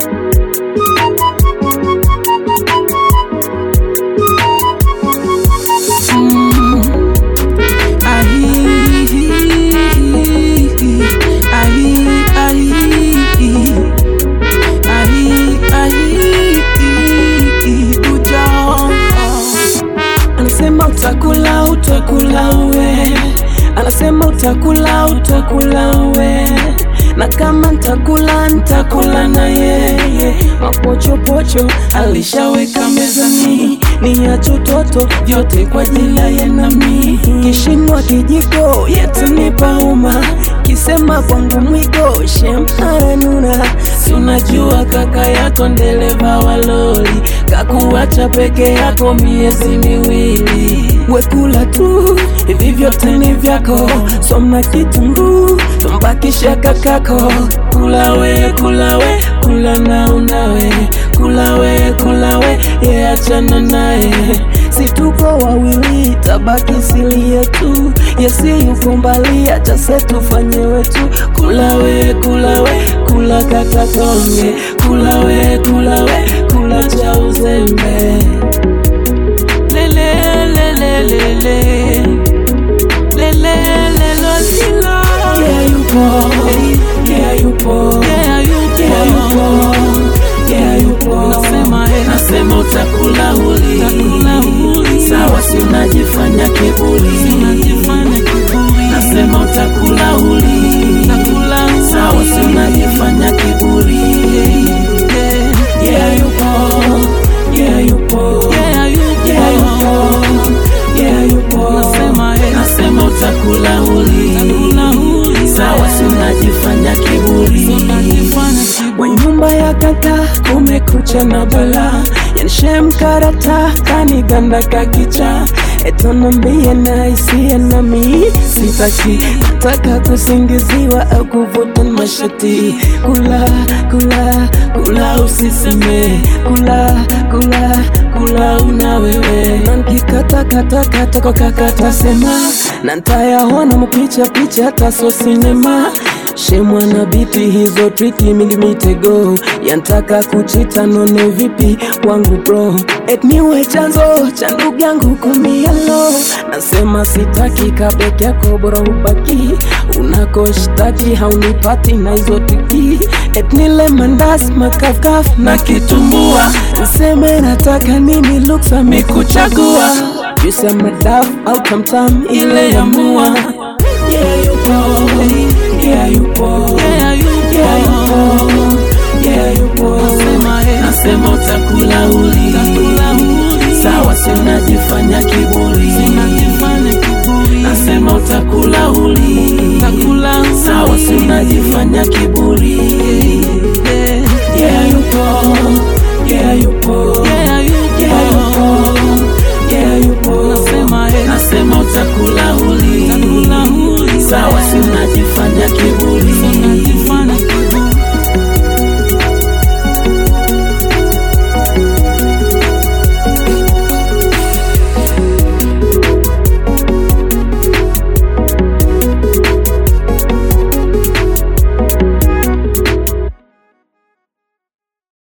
Anasema utakula utakula we, anasema utakula utakula we, na kama ntakula ntakula na yeye. Mapochopocho alishaweka mezani, ni ya chototo vyote kwa ajili ya yeye na mimi. Kishinwa kijiko yatanipa uma, kisema kwangu mwigo shemharanuna. Si unajua kaka yako ndereva wa lori kakuacha peke yako miezi miwili, wekula tu hivi vyote ni vyako, somna kitunguu tumbakisha kakako, kula we kula we kula na unawe kula we kula we ye achana naye, si tuko wawili tabaki sili yetu, yesi yuko mbali acha se tufanye wetu, kula we kula we kula kaka tonge kula we kula we kula cha uzembe lele lele lele lele lelo lilo yeah yupo yeah yupo yeah yupo yeah yupo yeah yupo nasema eh nasema utakula uli utakula uli sawa si unajifanya kiburi si unajifanya kiburi nasema utakula uli utakula uli sawa si unajifanya kiburi yeah yeah yupo yeah yupo yeah yupo yeah yupo yeah yupo nasema eh nasema utakula uli utakula uli sawa si unajifanya kiburi si unajifanya kiburi wa nyumba ya kaka kumekucha na bala yanshemkarata kaniganda kakicha etonambie na hisia nami sitaki nataka kusingiziwa au kuvuta mashati kula kula kula usiseme kula kula kula una wewe na nkikatakatakata kwa kakatasema na ntayaona mupicha picha taso sinema shemwana bipi hizo triki milimitego yantaka kuchita none vipi wangu bro etniwe chanzo cha ndugu yangu kumialo nasema sitaki kabeki yako bora ubaki unakoshtaki haunipati na hizo tiki etnile mandas makafkaf na kitumbua nseme nataka nini luksa mikuchagua yusema daf au tamtam ile ya mua yeah, yupo yeah, yupo yeah, yupo yeah, yupo yeah, yupo nasema eh nasema utakula uli utakula uli sawa si unajifanya kiburi si unajifanya kiburi nasema utakula uli utakula uli sawa si unajifanya kiburi yeah, yeah yupo yeah yupo yeah yupo yeah yupo yeah yupo nasema eh nasema utakula uli utakula uli sawa si unajifanya kiburi si unajifanya